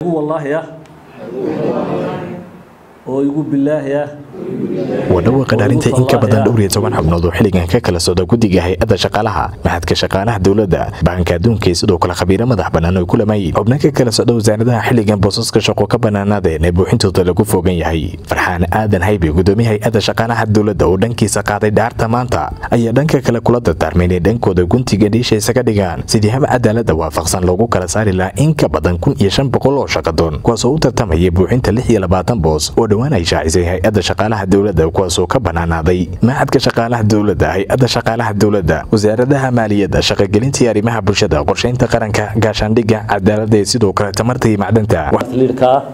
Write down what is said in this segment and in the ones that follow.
wallaahi ah oo igu bilaahi ah waa dhawaaqa dhaarinta in ka badan dhowr iyo toban xubnood oo xilligan ka kala socda guddiga hay-adda shaqaalaha maxadka shaqaalaha dowladda baanka adduunka iyo sidoo kale khabiiro madax bannaan oo kulamayay xubno ka kala socda wasaaradaha xilligan boosaska shaqo ka bannaanaadeen ee buuxintooda lagu fogan yahay farxaan aadan haybe gudoomiye hay-adda shaqaalaha dowladda oo dhankiisa qaaday dhaarta maanta ayaa dhanka kale kula dardaarmay inay dhankooda guntiga dhiisha isaga dhigaan sidii hab cadaalada waafaqsan loogu kala saari lahaa in ka badan kun iyo shan boqol oo shaqadoon kuwaasoo u tartamaya buuxinta lix iyo labaatan boos oo dhowaan ay shaacisay hay-adda shaqaalaha dowladda kuwaasoo ka bannaanaaday maxadka shaqaalaha dowladda hay-adda shaqaalaha dowladda wasaaradaha maaliyadda shaqagelintii arrimaha bulshada qorshaynta qaranka gaashaandhigga cadaaladda iyo sidoo kale tamarta iyo macdanta liirka ah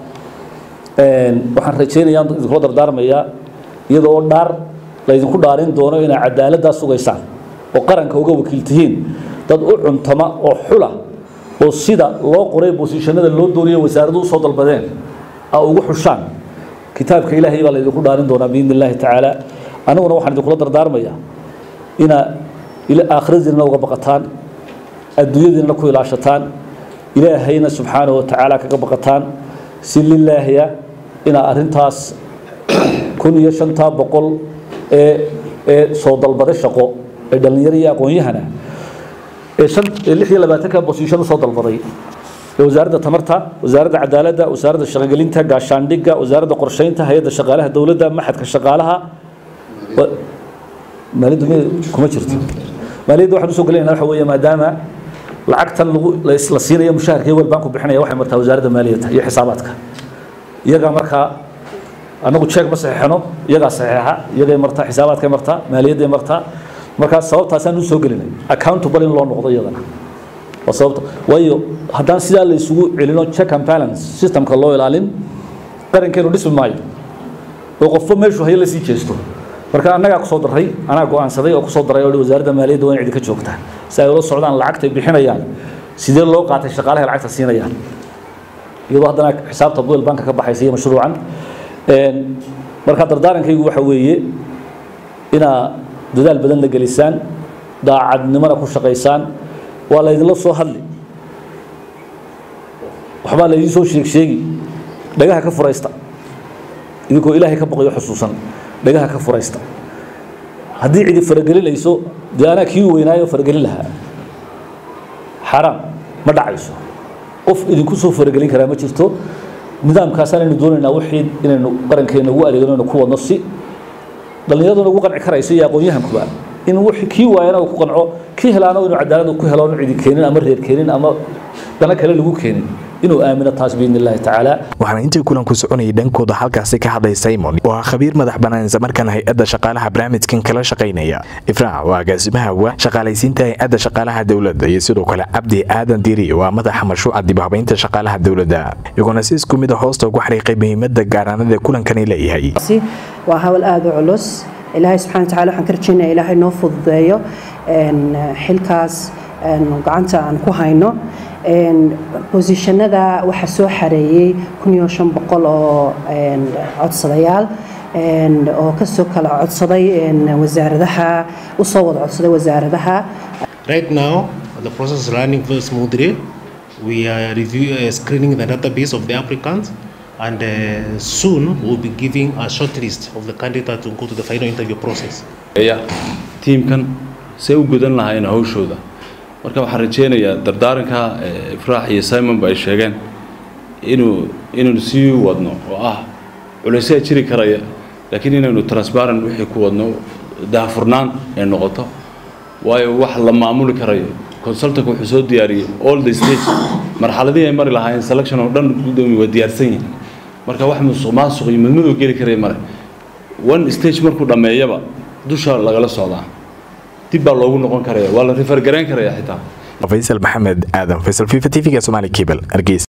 waxaan rajaynayaa idinkula dardaarmayaa iyadoo dhaar laydinku dhaarin doono inaa cadaaladdaa sugaysaan oo qaranka uga wakiil tihiin dad u cuntama oo xula oo sida loo qoray bosiishanada loo dooniyo wasaaradu usoo dalbadeen a ugu xushaan kitaabka ilaahay baa laydinku dhaarin doonaa biidni illaahi tacaala aniguna waxaan idinkula dardaarmayaa inaa aakhiradiinna uga baqataan adduunyadiinna ku ilaashataan ilaahayna subxaanahu wa tacaala kaga baqataan si lilaahiya inaa arrintaas kun iyo shantaa boqol ee ee soo dalbada shaqo ee dhallinyaro iyo aqoon-yahana ee shan ee lix iyo labaatanka bosiishan usoo dalbaday ee wasaaradda tamarta wasaaradda cadaaladda wasaaradda shaqogelinta gaashaandhigga wasaaradda qorsheynta hay-adda shaqaalaha dowladda maxadka shaqaalaha maaliyaddu m kuma jirto maaliyadda waxaan usoo gelinayna waxa weeye maadaama lacagtan lagu la siinayo mushaharka iyo welbanku bixinaya waxay martaa wasaaradda maaliyadda iyo xisaabaadka iyagaa markaa annagu jeeg ma saxeexno iyagaa saxeexa iyagay martaa xisaabaadkay martaa maaliyadday martaa markaa sababtaasaan u soo gelinay accountable in loo noqdo iyadana waa sababta waayo haddaan sidaa la isugu celino check and balance systemka loo ilaalin qarankeenu dhismi maayo oo qofba meeshuu hayo lasii jeesto marka annagaa kusoo daray anaa go-aansaday oo kusoo daray oo wasaaradda maaliyadda waa in idinka joogtaa si ay ula socdaan lacagtay bixinayaan sidee loo qaatay shaqaalaha lacagta siinayaan iyadoo haddana xisaabta buel banka ka baxaysa iyo mashruucan marka dardaarankaygu waxa weeye inaa dadaal badan la gelisaan daacadnimona ku shaqaysaan waa laydinla soo hadli waxbaa laydin soo sheeg sheegi dhagaha ka furaysta idinkoo ilaahay ka boqayo xusuusan dhagaha ka furaysta haddii cidi faragelinayso dee anaa kii weynaayo faragelin lahaa xaraam ma dhacayso qof idinku soo faragelin karaa ma jirto nidaamkaasaan aynu doonaynaa wixii inaynu qarankeena ugu adeegno inaynu ku wadno si dhallinyaraduna ugu qanci karayso iyo aqoon-yahankuba in wixii kii waayana uu ku qanco kii helaana inuu cadaalad ku helo cidi keenin ama reer keenin ama dana kale lagu keenin inuu aamino taas biidni illaahi tacaala waxaana intii kulanku soconayay dhankooda halkaasi ka hadlay simon oo ah khabiir madax bannaan islamarkaana hay-adda shaqaalaha barnaamijkan kala shaqaynaya ifraac waa agaasimaha wa shaqaalaysiinta hay-adda shaqaalaha dowladda iyo sidoo kale cabdi aadan diri waa madaxa mashruuca dibhabaynta shaqaalaha dowladda iyagoona si isku mid a hoosta ugu xariiqay muhiimadda gaaraanada kulankani leeyahay waa hawl aada u culus ilaahay subxana wataala waxaan ka rajaynaya ilaahay noo fududeeyo xilkaas gacanta aan ku hayno bosishanada waxaa soo xareeyey kun iyo shan boqol oo codsadayaal oo kasoo kala codsaday wasaaradaha usoo wada codsaday wasaaradaha Right now, the process is running very smoothly. We are review, uh, screening the database of the applicants, and uh, soon we'll be giving a short list of the candidates to go to the final interview process. tiimkan say u gudan lahaayeen hawshooda marka waxaan rajeynayaa dardaaranka ifraax iyo simonba ay sheegeen inuu inaynu sii wadno oo ah culaysaa jiri karaya laakiin inaynu transparent wixii ku wadno daahfurnaan ay noqoto waayo wax la maamuli karayo consultanka wuxuu soo diyaariyey all the stage marxaladihii ay mari lahaayeen selection oo dhan gudoomiye waa diyaarsan yihiin marka wax musuq maasuq iyo madmadow geli karaya male one stage markuu dhammeeyaba dusha lagala socdaa dib baa loogu noqon karaya waa la rifargarayn karaya xitaa faysal maxamed aadan faysal fifa t v-ga somaali cable hargeysa